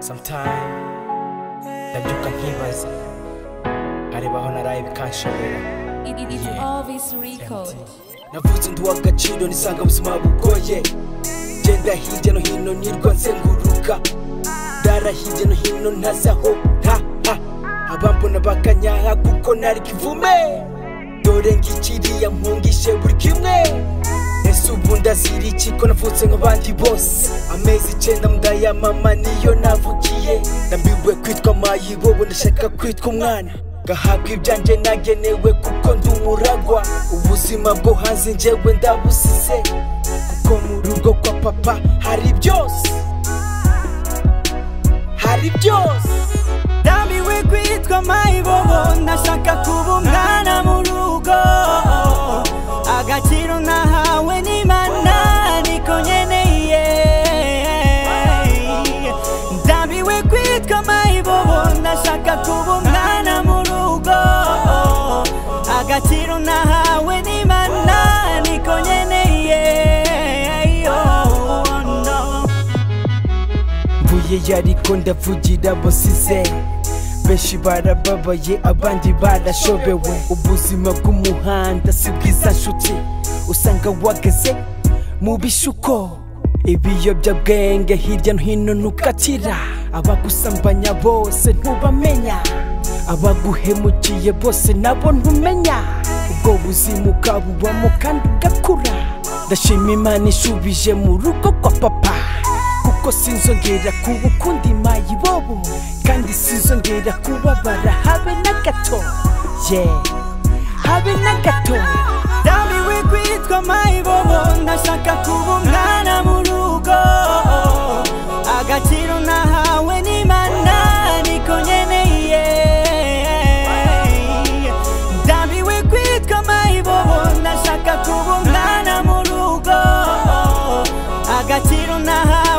Sometimes ndabyuka nkibaza nkareba aho naraye bikanshobera It, it, it's Yeah. always recalled. navutse nduwa agaciro nisanga ubuzima bugoye genda hirya no hino nirwa nzenguruka ndara hirya no hino ntazaho ha ha abambona bakanyaha kuko nari kivume dore ngikiriya mpungishe buri kimwe ese ubu ndazira iki ko navutse nk'abandi bose amezi icyenda mudaya mama niyo navukiye ndambiwe kwitwa mayibobo ndashaka kwitwa umwana ngahabwa ibyanjye nagenewe kuko ndi umuragwa ubuzima bwo hanze njyewe ndabusize kuko mu rugo kwa papa hari byose hari byose ndambiwe kwitwa mayibobo ndashaka kuba umwana mu rugo agaciro nahawe n'imana niko nkeneye ndambiwe kwitwa mayibobo ndashaka kuba umwana mu rugo agaciro nahawe n'imana niko nkeneye Oh, no. mvuye yariko ndavugira bosize benshi barababaye abandi barashobewe ubuzima bw'umuhanda si bwiza nshuti usanga wageze mu bishuko ibiyobyabwenge hirya no hino ntukatira abagusambanya bose ntubamenya abaguhemukiye bose nabo ntumenya ubwo buzima ukabubamo kandi ugakura ndashima imana ishubije mu rugo kwa papa kuko sinzongera kuba ukundi mayibobo kandi sinzongera kubabara habe na gato ye habe na gato ndambiwe kwitwa mayibobo ndashaka kuba umwana mu rugo agaciro nahawe n'imana niko nkeneye ndambiwe kwitwa mayibobo ndashaka kuba umwana mu rugo agaciro nahawe